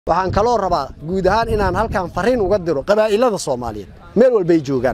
waxaan kaloo rabaa guud ahaan inaan halkan fariin uga diro qabaa'ilada soomaaliyeed meel walbay joogaan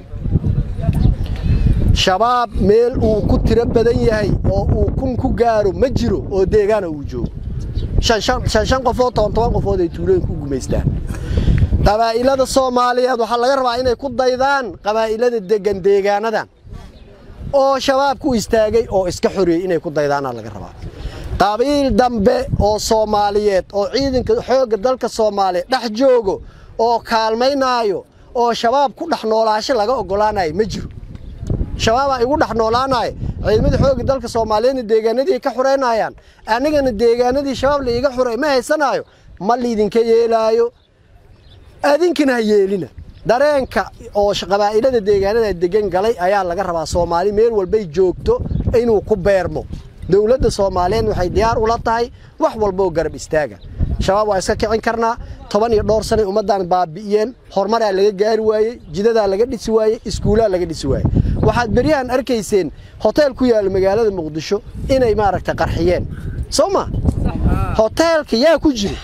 shabaab meel uu ku tiro badan yahay oo uu kun ku gaaro ma jiro oo deegaana uu joogo shan qofood toban toban qofood ay tuulooyin ku gumaystaan qabaa'ilada soomaaliyeed waxaa laga rabaa inay ku daydaan qabaa'ilada degan deegaanadan oo shabaab ku istaagay oo iska xoreeyey inay ku daydaanaa laga rabaa qabiil dambe oo soomaaliyeed oo ciidanka xoogga dalka soomaaliya dhex joogo oo kaalmaynaayo oo shabaab ku dhex noolaasho laga oggolaanayo ma jiro shabaabaa igu dhex noolaanaya ciidamada xoogga dalka soomaaliyeedna deegaanadii ka xureynayaan anigana deegaanadii shabaab la iiga xuray ma haysanaayo ma liidinka yeelaayo adinkana ha yeelina dareenka oo qabaa'ilada deegaanada degan galay ayaa laga rabaa soomaali meel walbay joogto inuu ku beermo dowladda soomaaliyeed waxay diyaar ula tahay wax walboo garab istaaga shabaab waa iska kicin karnaa toban iyo dhowr sanay ummaddan baabi'iyeen horumaraa laga gaari waayey jidadaa laga dhisi waayey iskuulaa laga dhisi waayey waxaad beryahan arkayseen hoteel ku yaalla magaalada muqdisho inay maaragta qarxiyeen soo ma hoteelka yaa ku jiro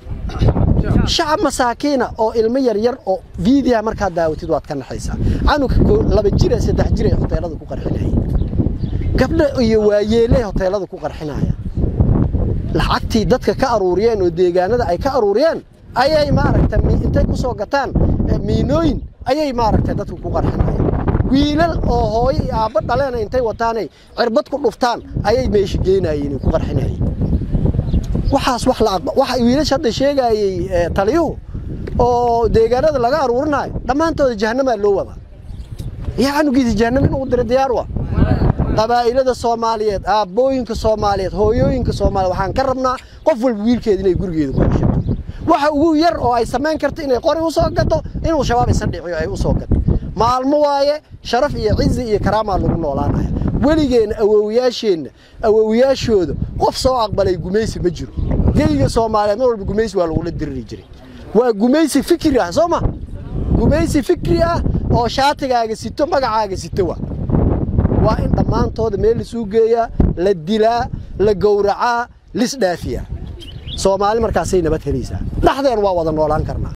shacab masaakiina oo ilmo yaryar oo viidiyaha markaad daawatid waad ka naxaysaa canuga laba jira saddex jir ay hoteelada ku qarxinayeen gabdho iyo waayeeley hoteelada ku qarxinaya lacagtii dadka ka aruuriyeen oo deegaanada ay ka aruuriyeen ayay maaragta intay ku soo gataan miinooyin ayay maaragta dadka ku qarxinayeen wiilal oo hooyo iyo aabbo dhaleena intay wataanay cirbad ku dhuftaan ayay meesha geenayeen ku qarxinayeen waxaas wax la waxa wiilasha hadda sheegayay taliyuhu oo deegaanada laga aruurinayo dhammaantooda jahannamaa loo wadaa iyo canugiisa jahannam inuu dira diyaar wa qabaa'ilada soomaaliyeed aabbooyinka soomaaliyeed hooyooyinka soomaaliyeed waxaan ka rabnaa qof walba wiilkeeda inay gurigeeda ku xishato waxa ugu yar oo ay samayn karto inay qori u soo gato inuu shabaab isa dhiciyo ay u soo gato maalmo waaye sharaf iyo cizi iyo karaamaa lagu noolaanaya weligeenna awowiyaasheenna awowiyaashooda qof soo aqbalay gumaysi ma jiro geyga soomaaliyeed mar walba gumaysi waa lagula diriri jiray waa gumaysi fikri ah soo ma gumaysi fikri ah oo shaatigaaga sito magacaaga sito waa waa in dhammaantooda meel lisuu geeyaa la dilaa la gowracaa lisdhaafiyaa soomaali markaasay nabad helaysaa dhexdeen waa wada noolaan karnaa